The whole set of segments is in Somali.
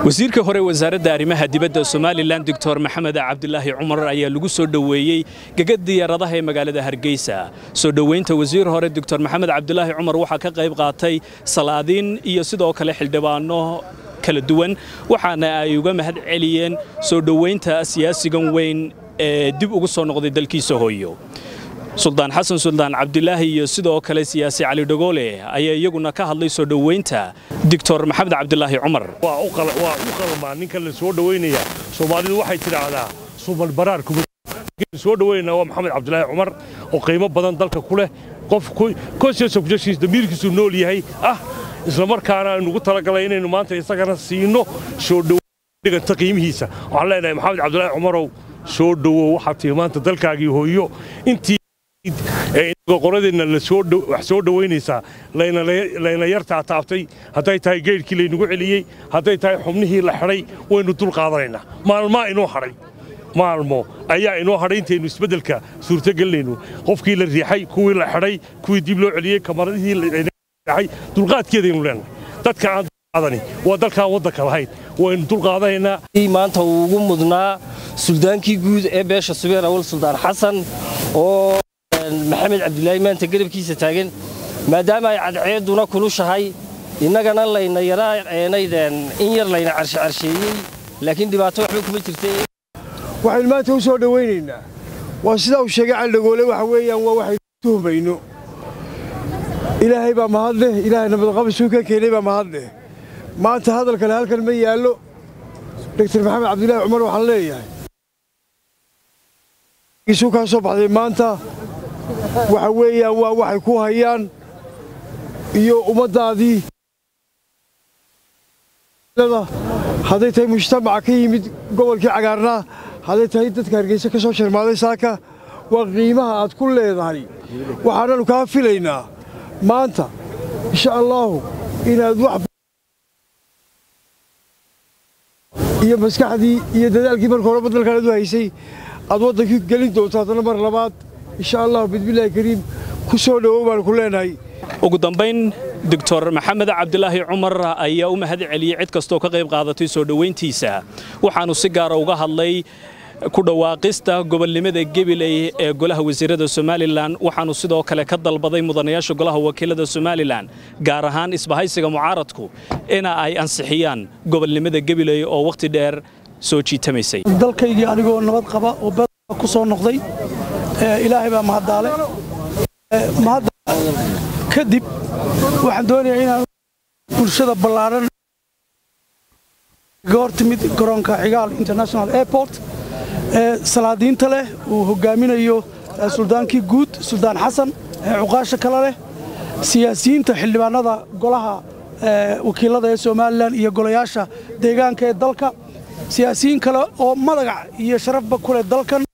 wasiirka hore wasaaradda arrimaha dibadda somalilan doctor maxamed cabdilaahi cumar ayaa lagu soo dhoweeyey gegad diyaaradaha ee magaalada hargeysa soo dhoweynta wasiir hore doctor maxamed cabdilaahi cumar waxaa ka qayb qaatay salaadiin iyo sidoo kale xildhibaano kala duwan waxaana ay uga mahad celiyeen soo dhoweynta siyaasigan weyn ee dib ugu soo noqday dalkiisa hooyo suldaan xasan suldaan cabdilaahi iyo sidoo kale siyaasi cali dhagoole ayaa iyaguna ka hadlay soo dhoweynta doctor maxamed cabdilaahi cumar waa u qalmaa ninka la soo dhoweynaya soomaalidu waxay tidhaahdaa sumal baraar soo dhoweynaya waa maxamed cabdilaahi cumar oo qiimo badan dalka ku leh qof konsesofjashiis damiirkiisu nool yahay ah islamarkaana aynugu talagalay inaynu maanta isagana siino soo dhowdhiganta qiimihiisa waxaan leenahay maxamed cabdilaahi cumarow soo dhowow waxaad tihi maanta dalkaagii hooyo intii qoradeenna wax soo dhowaynaysaa layna yartaa taabtay hadday tahay geydhkii laynagu celiyey hadday tahay xubnihii la xidhay waynu dul qaadanaynaa maalmaa inoo hadhay maalmo ayaa inoo hadhay intaynu isbeddelka suurtogelinaynu qofkii la riixay kuwii la xidhay kuwii dib loo celiyey kamaradihii laay dulqaadkeedaynu leenahay dadka aan dulqaadani waa dalkaan waddanka lahayn waynu dulqaadanaynaa maanta uu ugu mudnaa suldaankii guud ee beesha subeer awal suldaan xasan oo maxamed cabdilaahi maanta garabkiisa taagan maadaama ay cadceedduna kulushahay innagana layna yaraaeenaydeen in yar layna carshecarsheeyey laakiin dhibaato waxba kuma jirta waxaynu maanta u soo dhowaynaynaa waa sidaa uu sheegay caldhagoole waxa weeyaan waa waxaynu tuhmayno ilaahay baa mahad leh ilaahay nabadqabasuu ka keenay baa mahad leh maanta hadal kale halkan ma yaallo doctor maxamed cabdilaahi cumar waxaan leeyahay isu kaa soo baxday maanta waxa weeyaan waa waxay ku hayaan iyo ummaddaadii hadday tahay mujtamaca ka yimid gobolkii cagaarnaa hadday tahay dadka hargeysa ka soo sharmaaday saaka waa qiimaha aad ku leedahay waxaananu kaa filaynaa maanta insha allaahu inaad wax iyo maskaxdii iyo dadaalkii marka hore badalkaanad u haysay aad waddankii gelin doonto haddana mar labaad insha allahu bismillaahi kariim ku soo dhowow baan ku leenahay ugu dambayn doctor maxamed cabdilaahi cumar ayaa u mahad celiyey cid kastoo ka qayb qaadatay soo dhowayntiisa waxaanu si gaara uga hadlay ku dhawaaqista gobolnimada gebiley ee golaha wasiirada somalilan waxaanu sidoo kale ka dalbaday mudanayaasha golaha wakiilada somalilan gaar ahaan isbahaysiga mucaaradku ina ay ansixiyaan gobolnimada gebiley oo wakhti dheer soo jiitamaysay dalkaygii anigoo nabad qaba oo bed ku soo noqday ilaahay baa mahaddaale mahadda kadib waxaan doonayaa inaan bulshada ballaaran ga hor timid garoonka xigaal international airport ee salaadiinta leh uu hoggaaminayo suldaankii guud suldaan xasan ee cuqaasha kale leh siyaasiyiinta xildhibaanada golaha wakiilada ee somalilan iyo golayaasha deegaanka ee dalka siyaasiyiin kale oo magac iyo sharafba ku leh dalkan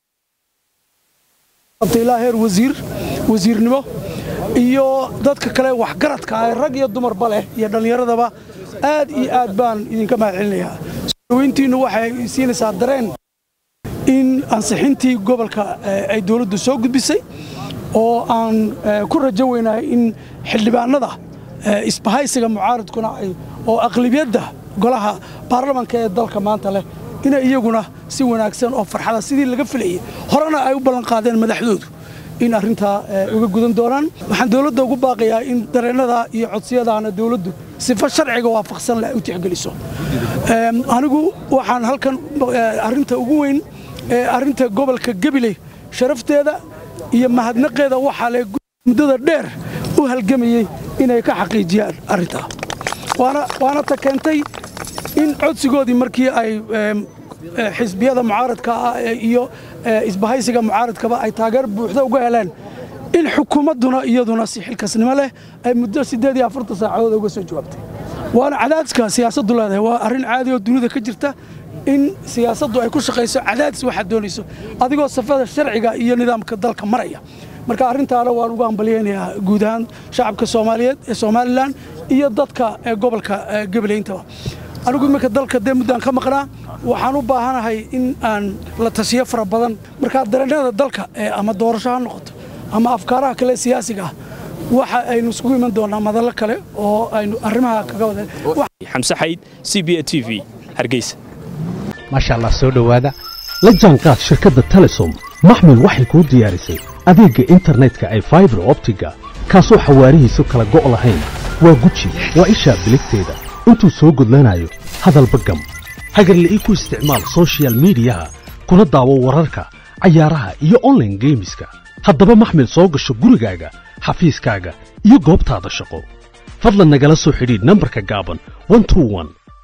ilaa heer wasiir wasiirnimo iyo dadka kale waxgaradka ah rag iyo dumarba leh iyo dhallinyaradaba aad iyo aad baan idinka mahad celinayaa soodaweyntiinnu waxay siinaysaa dareen in ansixintii gobolka ay dowladdu soo gudbisay oo aan ku rajo weynahay in xildhibaanada isbahaysiga mucaaradkuna oo aqlibiyadda golaha baarlamanka ee dalka maanta leh inay iyaguna si wanaagsan oo farxada sidii laga filayay horena ay u ballanqaadeen madaxdoodu in arrintaa uga gudan doonaan waxaan dowladda ugu baaqayaa in dareennada iyo codsiyadaana dowladdu sifo sharciga waafaqsan leh u tixgeliso anigu waxaan halkan arrinta ugu weyn ee arrinta gobolka gabiley sharafteeda iyo mahadnaqeeda waxaa le muddada dheer u halgamayey inay ka xaqiijiyaan arrintaa waana ta keentay in codsigoodii markii ay xisbiyada mucaaradka ah iyo isbahaysiga mucaaradkaba ay taageer buuxda uga heleen in xukuumadduna iyaduna si xilkasnimo leh ay muddo siddeed iyo afartan saacadood uga soo jawaabtay waana cadaadiska siyaasaddu leedahay waa arrin caadi oo dunida ka jirta in siyaasaddu ay ku shaqayso cadaadis waxaad doonayso adigoo safada sharciga iyo nidaamka dalka maraya marka arrintaana waan ugu hambalyaynayaa guud ahaan shacabka soomaaliyeed ee somalilan iyo dadka ee gobolka gabaleyntaba anigu iminka dalka dee muddaan ka maqnaa waxaan u baahanahay in aan la tashiyo fara badan markaa dareennada dalka ama doorasho ha noqoto ama afkaaraha kale siyaasiga ah waxa aynu isugu iman doonaa madallo kale oo aynu arrimaha kaga wada xamse xayd c b a t v hargeysa maasha allah soo dhowaada la jaanqaad shirkadda telesom maxmil waxay kuu diyaarisay adeegga internetka ay faibar optiga kaasoo xawaarihiisu kala go' lahayn waa guji waa ishaa biligteeda intuu soo gudlanayo hadalba gam hagarle ii ku isticmaal soshiyal miidiyaha kuna daawo wararka cayaaraha iyo onlaine geemiska haddaba maxmil soo gasho gurigaaga xafiiskaaga iyo goobtaada shaqo fadlan nagala soo xidhiidh nambarka gaaban